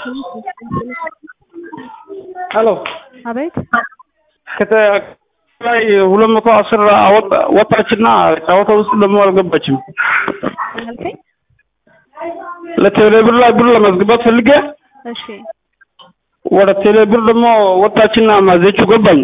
ሄሎ አቤት ላይ ሁለት መቶ አስር ወጣችና ጨዋታ ውስጥ ደግሞ አልገባችም። ምን አልከኝ? ለቴሌብር ላይ ብር ለማስገባት ፈልጌ እሺ ወደ ቴሌብር ደግሞ ወጣችና ማዘችው ገባኝ።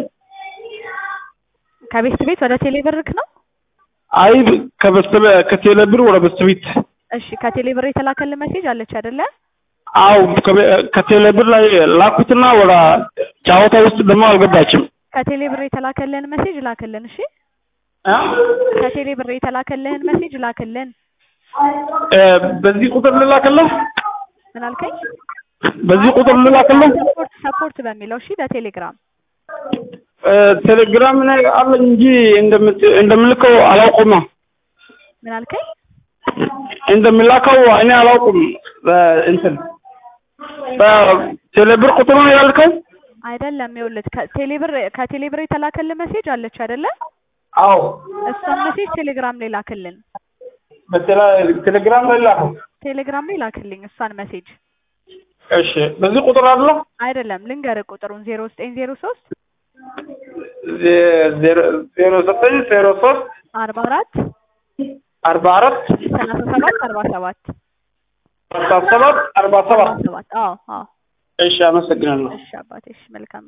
ከቤት ቤት ወደ ቴሌ ብርክ ነው? አይ ከበስተ ከቴሌብር ወደ በስተቤት እሺ ከቴሌ ብር የተላከልህ ሜሴጅ አለች አይደለ? አው ከቴሌብር ላይ ላኩትና ወደ ጨዋታ ውስጥ ደግሞ አልገባችም። ከቴሌ ብር የተላከልህን ሜሴጅ ላክልን። እሺ አ? ከቴሌ ብር የተላከልህን ሜሴጅ ላክልን። እ በዚህ ቁጥር ልላክልህ? ምን አልከኝ? በዚህ ቁጥር ልላክልህ? ሰፖርት ሰፖርት በሚለው እሺ በቴሌግራም እ ቴሌግራም ላይ አለኝ እንጂ እንደምት እንደምልከው አላውቅም። ምን አልከኝ? እንደሚላከው እኔ አላውቅም። እንትን በቴሌብር ቁጥር ነው ያልከው? አይደለም ይኸውልህ ከቴሌ ብር ከቴሌ ብር የተላከልህ ሜሴጅ አለች አይደለ? አዎ እሷን ሜሴጅ ቴሌግራም ላይ ላክልን። በቴሌግራም ላይ ላከው። ቴሌግራም ላይ ላክልኝ እሷን ሜሴጅ እሺ በዚህ ቁጥር አለው አይደለም ልንገርህ ቁጥሩን ዜሮ ዘጠኝ ዜሮ ሶስት ዜሮ ዘጠኝ ዜሮ ሶስት አርባ አራት አርባ አራት ሰላሳ ሰባት አርባ ሰባት አርባ ሰባት አርባ ሰባት ሰባት አዎ አዎ እሺ አመሰግናለሁ። እሺ አባቴ እሺ መልካም